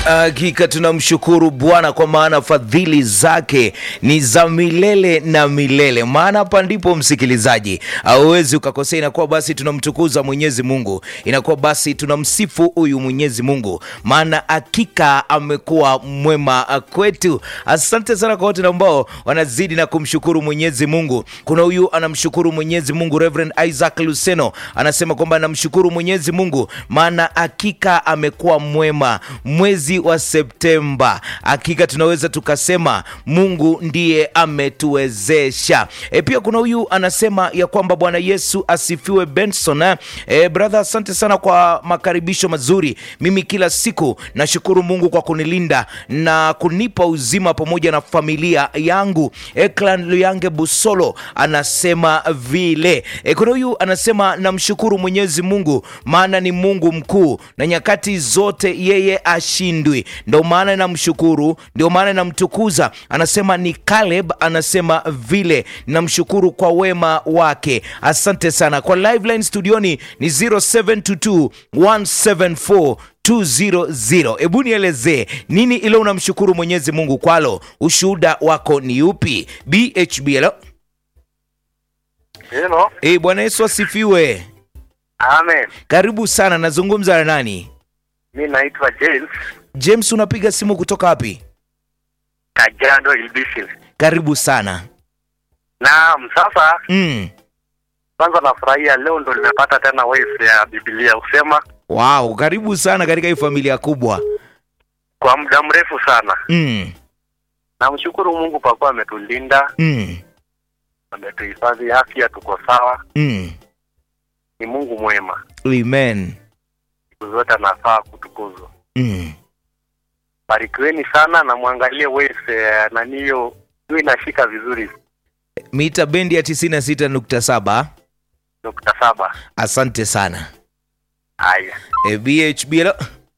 Hakika tunamshukuru Bwana kwa maana fadhili zake ni za milele na milele. Maana hapa ndipo msikilizaji, hauwezi ukakosea. Inakuwa basi tunamtukuza Mwenyezi Mungu, inakuwa basi tunamsifu huyu Mwenyezi Mungu, maana hakika amekuwa mwema kwetu. Asante sana kwa wote ambao wanazidi na kumshukuru Mwenyezi Mungu. Kuna huyu anamshukuru Mwenyezi Mungu, Reverend Isaac Luseno anasema kwamba anamshukuru Mwenyezi Mungu maana hakika amekuwa mwema mwezi wa Septemba. Hakika tunaweza tukasema Mungu ndiye ametuwezesha. E, pia kuna huyu anasema ya kwamba Bwana Yesu asifiwe Benson. Eh, e, brother, asante sana kwa makaribisho mazuri. Mimi kila siku nashukuru Mungu kwa kunilinda na kunipa uzima pamoja na familia yangu. Eklan Luyange Busolo anasema vile. E, kuna huyu anasema namshukuru Mwenyezi Mungu maana ni Mungu mkuu na nyakati zote yeye ashindwi, ndio maana namshukuru, ndio maana namtukuza. Anasema ni Caleb, anasema vile namshukuru kwa wema wake. Asante sana kwa live line studioni ni 0722 174 200. Hebu nielezee nini ile unamshukuru Mwenyezi Mungu kwalo, ushuhuda wako ni upi? BHB hello. Hello. Eh, Bwana Yesu asifiwe. Amen. Karibu sana, nazungumza na nani? Mi naitwa James James, unapiga simu kutoka wapi? Kajiado Ilbisil. Karibu sana. Naam, sasa Mm. kwanza nafurahia leo ndo nimepata tena voice ya Biblia usema Wow, karibu sana katika hii familia kubwa. kwa muda mrefu sana. Mm. Namshukuru Mungu kwa kuwa ametulinda, Mm. ametuhifadhi afya, tuko sawa. Mm. Ni Mungu mwema, Amen. siku zote anafaa kutukuzwa. Mm. Barikiweni sana na mwangalie voice ya nani hiyo hiyo inashika vizuri Mita bendi ya 96.7. nukta saba. Asante sana. Haya, E, BHB hello.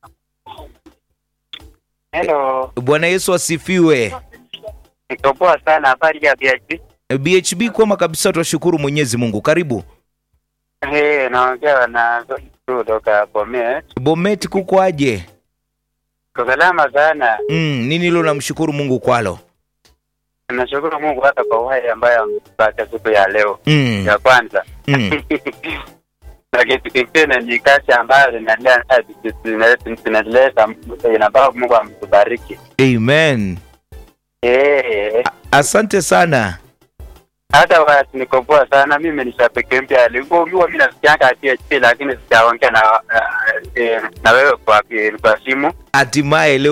Hello, Bwana Yesu asifiwe. niko poa sana. Habari ya BHP? E, BHB kwema kabisa, tunashukuru Mwenyezi Mungu. Karibu. Hey, naongea na kutoka Bomet. Bomet kukwaje? Kwa salama sana. Mm, nini leo namshukuru Mungu kwalo? Nashukuru Mungu hata kwa uhai ambayo amepata siku ya leo Mm. ya kwanza. Mm. Na kitu kingine ni kazi ambayo linaendelea zinaleta inafaa Mungu amtubariki. Amen. Eh, Asante sana. hata watu niko poa sana. Mimi ni shabiki mpya. Alikuwa mimi nasikianga PHP lakini sijaongea na eh, na wewe kwa kwa simu. Hatimaye leo